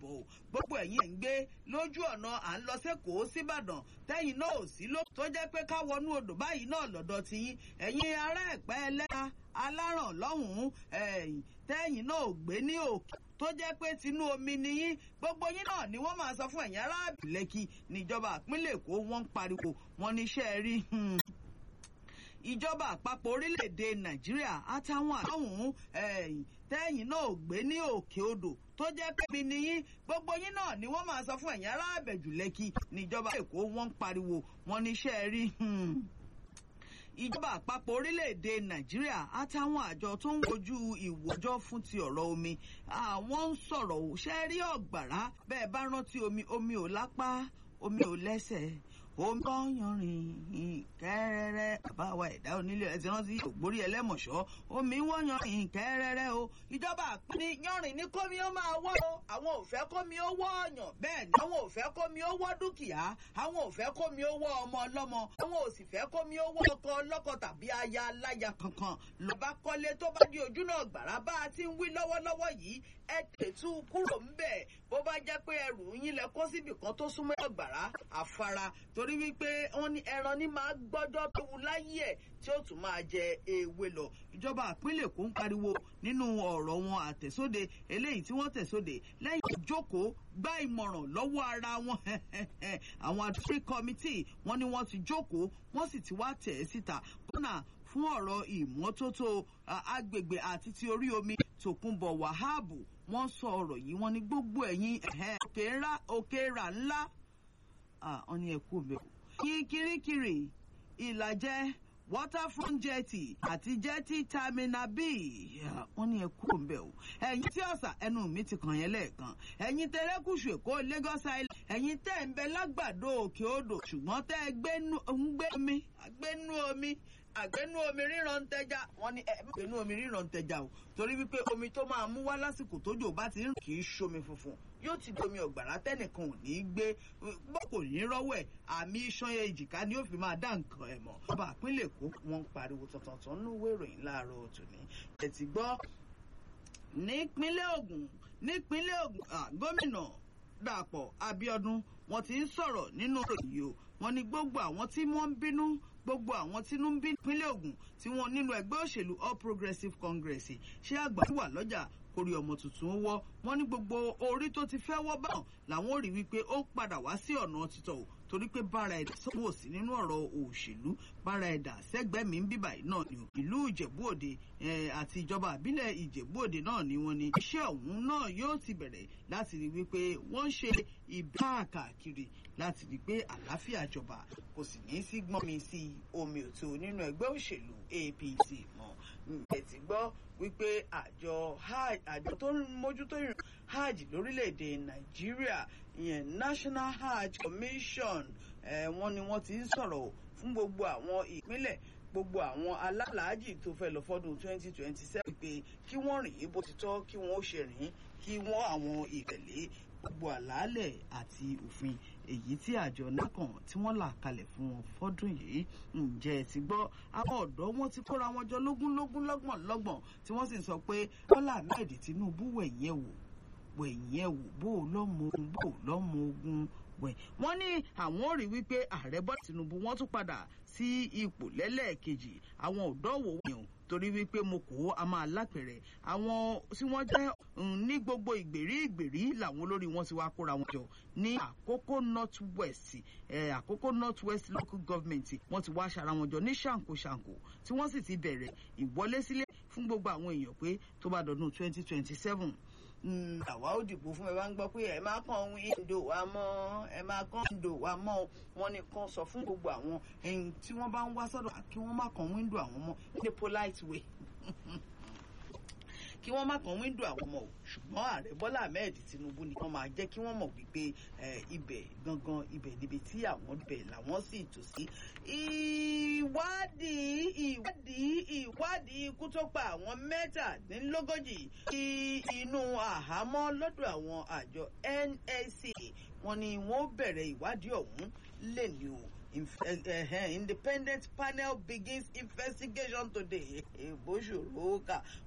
káàbọ̀ o gbogbo ẹ̀yin ẹ̀ ń gbé lójú ọ̀nà à ń lọ sẹ́kọ̀ọ́ síbàdàn tẹ́yìn náà ò sí ló tó jẹ́ pé ká wọnú odò báyìí náà lọ́dọ̀ tiyín ẹ̀yin ará ẹ̀pẹ́ ẹlẹ́ra aláràn lọ́hùn-ún tẹ́yìn náà ò gbé ní òkè tó jẹ́ pé tinú omi niyín gbogbo yín náà ni wọ́n máa sọ fún ẹ̀yin aráàbì lẹ́kì níjọba ìpínlẹ̀ èkó wọ́n ń pariwo wọn níṣẹ́ rí ìjọba àpapọ̀ orílẹ̀-èdè nàìjíríà àtàwọn àtàwọn tẹ́yìn náà ò gbé ní òkè odò tó jẹ́ pé mi niyín gbogbo yín náà ni wọ́n máa sọ fún ẹ̀yin aráàbẹ̀jù lẹ́kì níjọba èkó wọ́n ń pariwo wọn níṣẹ́ rí ìjọba àpapọ̀ orílẹ̀-èdè nàìjíríà àtàwọn àjọ tó ń wojú ìwòjọ́ fún ti ọ̀rọ̀ omi àwọn ń sọ̀rọ̀ ò ṣe rí ọ̀gbàrá bẹ́ẹ̀ bá rántí omi omi ò lápá omi ò lẹ́sẹ̀ omi wọ́nyọ̀rìn kẹ́rẹ́rẹ́ bàbá wa ẹ̀dá onílé ẹ̀ ti rántí ògbórí ẹlẹ́mọ̀ṣọ́ omi wọ́nyọ̀rìn kẹ́rẹ́rẹ́ o ìjọba àpínní yọ̀rìn ní kómi ó máa wọ́ o àwọn ò fẹ́ kómi ó wọ́ ọ̀yàn bẹ́ẹ̀ ni àwọn ò fẹ́ kómi ó wọ́ dúkìá àwọn ò fẹ́ kómi ó wọ́ ọmọ ọlọ́mọ àwọn ò sì fẹ́ kómi ó wọ́ ọkọ ọlọ́kọ tàbí aya aláya kankan ló bá kọ́lé tó bá di ojú náà gbàrà bá a ti ń wí lọ́wọ́lọ́wọ́ yìí ẹ tètú kúrò ńbẹ̀ bó bá jẹ́ pé ẹrù yín lẹ kó síbì kan tó súnmọ́ ọ̀gbàrá àfara torí wípé wọ́n ní ẹran ní máa gbọ́jọ́ tó wu láyé ẹ̀ tí ó tún máa jẹ ewé lọ. ìjọba ìpínlẹ̀ Èkó ń pariwo nínú ọ̀rọ̀ wọn àtẹ̀sóde eléyìí tí wọ́n tẹ̀sóde lẹ́yìn ìjókòó gba ìmọ̀ràn lọ́wọ́ ara wọn àwọn adúlé kọ́mítì wọ́n ní wọ́n ti jókòó wọ́n sì ti wá tẹ̀ ẹ́ síta kọ́nà fún ọ̀rọ̀ ìmọ́tótó agbègbè àti ti orí omi Tòkunbọ̀ Wàhábù wọ́n sọ ọ̀rọ̀ yìí wọ́n ní gbogbo ẹ̀yìn òkè rà ńlá wọ́n ní ẹ̀kú mi. yín kirikiri ìlàjẹ waterfront jetty àti jetty terminal b wọ́n ní ẹ̀kú òǹbẹ̀ o ẹ̀yin tí ọ̀sà ẹnu mi ti kàn yẹn lẹ́ẹ̀kan ẹ̀yin tẹ̀rẹ́kùsù èkó Lagos Island ẹ̀yin tẹ̀ ń bẹ lágbàdo òkè odò ṣùgbọ́n tẹ́ ẹ gbénú omi àgbénú omi àgbénú omi ríran ń tẹja wọ́n ní ẹ gbénú omi ríran ń tẹja o torí wípé omi tó máa mú wá lásìkò tójò bá ti rìn kì í ṣomi funfun yóò ti domi ọ̀gbàrá tẹ́nìkan ò ní í gbé bọ́ kò ní rọ́wọ́ ẹ̀ àmì iṣan èjìká ni ó fi máa dá nǹkan ẹ̀ mọ̀. ọba àpínlẹ̀ èkó wọ́n ń pariwo tọ̀tọ̀tọ̀ nínú ìwé ìròyìn láàárọ̀ tòní. ẹ ti gbọ́ nípínlẹ̀ Ògùn nípínlẹ̀ Ògùn gómìnà Dàpọ̀ Abíọ́dún wọ́n ti ń sọ̀rọ̀ nínú ìròyìn o wọ́n ní gbogbo àwọn tí wọ́n ń bínú gbogbo àwọn tínú ń bí nípínlẹ̀ Ògùn tí wọ́n nínú ẹgbẹ́ òṣèlú All Progressives Congress ṣé àgbà wà lọ́jà kórí ọmọ tuntun ó wọ́ wọ́n ní gbogbo orí tó ti fẹ́ wọ́ báwọn làwọn ò rí wípé ó padà wá sí ọ̀nà títọ̀ o torí pé bára ẹ̀dá sọ́wọ́ sí nínú ọ̀rọ̀ òṣèlú bára ẹ̀dá sẹ́gbẹ́ mi ń bíbà yìí náà ni o ìlú Ìjẹ̀bú Òde àti ìjọba àbílẹ̀ Ìjẹ̀bú Òde náà ni wọ́n ní iṣẹ́ ọ̀hún náà yóò ti bẹ̀rẹ̀ láti rí wípé wọ́n ń ṣe ìbáàkàkiri láti rí pé àlàáfíà jọba kò sì ní sí gbọ́n mi sí omi òtó nínú ẹgbẹ́ òṣèlú APC mọ́ ẹ̀ ti gbọ́ wípé àjọ àjọ tó ń mójútó ìrìn hajj lórílẹ̀‐èdè nàìjíríà ìyẹn national hajj commission wọ́n ní wọ́n ti ń sọ̀rọ̀ fún gbogbo àwọn ìpínlẹ̀ gbogbo àwọn alálàájì tó fẹ́ lọ fọ́dún 2027 pé kí wọ́n rìn bó ti tọ́ kí wọ́n ó ṣe rìn kí wọ́n àwọn ìtẹ̀lé gbogbo àlàálẹ̀ àti òfin èyí tí àjọ nákàn tí wọ́n là kalẹ̀ fún wọn fọ́dún yìí ǹjẹ́ ẹ ti gbọ́ àwọn ọ̀dọ́ wọn ti kóra wọn jọ lógún lógún lọ́gbọ̀n lọ́gbọ̀n tí wọ́n sì ń sọ pé Bọ́lá Ahmed Tinubu wẹ̀yìn ẹ̀ wò wẹ̀yìn ẹ̀ wò bó o lọ́mọ ogun bó o lọ́mọ ogun wẹ̀. wọ́n ní àwọn ò rí wípé ààrẹ Bọ́lá Tinubu wọ́n tún padà sí ipò lẹ́lẹ́ẹ̀kejì àwọn ọ̀dọ́ wò wọ̀nyàn torí wípé mo kó a máa lápẹ̀rẹ̀ àwọn tí wọ́n jẹ́ ní gbogbo ìgbèrí ìgbèrí làwọn olórí wọn ti wá kóra wọn jọ ní àkókò north west àkókò north west local government wọ́n ti wá ṣara wọn jọ ní ṣàǹkó ṣàǹkó tí wọ́n sì ti bẹ̀rẹ̀ ìwọlé sílé fún gbogbo àwọn èèyàn pé tó bá dọdún twenty twenty seven àwa ó dìbò fún ẹ bá ń gbọ́ pé ẹ máa kàn wíńdò wa mọ́ ẹ máa kàn wíńdò wa mọ́ wọn ni kan sọ fún gbogbo àwọn ẹ̀yìn tí wọ́n bá ń wá sọ́dọ̀ kí wọ́n má kàn wíńdò àwọn mọ́ ní polite way kí wọ́n má kàn wíńdò àwọn ọmọ o ṣùgbọ́n ààrẹ Bọ́lá Ahmed Tinubu ni wọ́n máa jẹ́ kí wọ́n mọ̀ wípé ibẹ̀ gangan ibẹ̀ níbi tí àwọn bẹ̀ làwọn sì tò sí. ìwádìí ìwádìí ìwádìí ikú tó pa àwọn mẹ́tàdínlógójì sí inú àhámọ́ lọ́dọ̀ àwọn àjọ NSC wọ́n ní wọ́n bẹ̀rẹ̀ ìwádìí ọ̀hún lè ní o. independent panel begins investigation today. èbó ṣòro kà